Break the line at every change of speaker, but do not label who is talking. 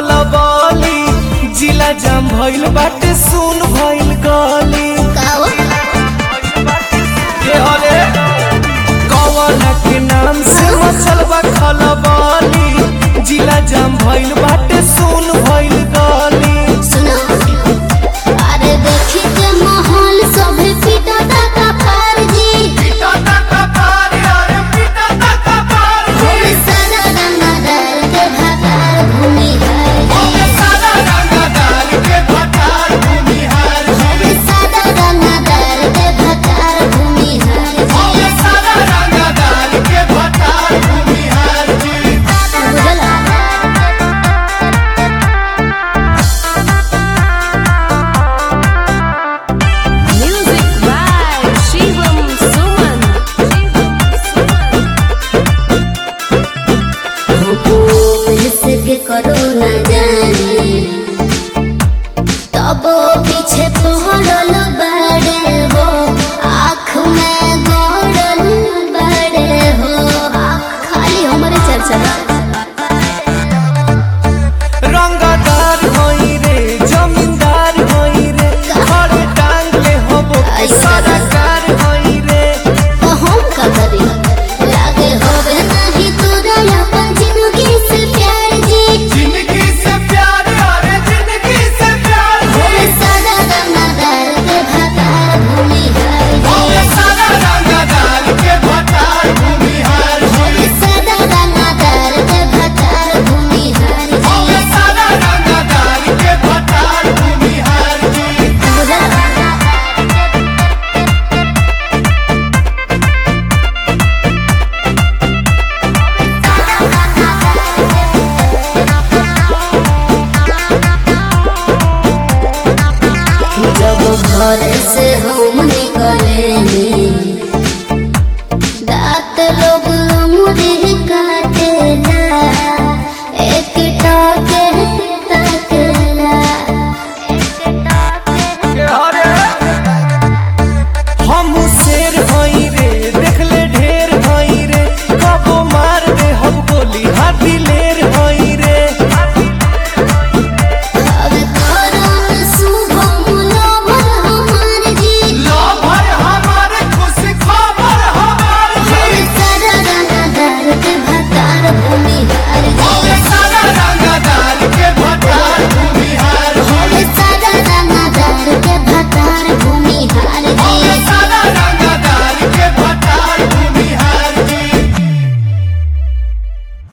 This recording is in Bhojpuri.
खलबली जिला जाम भइल बाटे सुन भइल गली
काओ
के हले कवना के नाम से मचल बा खलबली जिला जाम भइल बाटे सुन भइल गली
सुनो अरे देखी के माहौल सभे पीटा का पार जी भूमि सारा रंगदार के भतार भूमि है भूमि सारा रंगदार के भतार भूमि है बुझला
Music by Shivam Suman.
के करो न जाने तब पीछे पहरल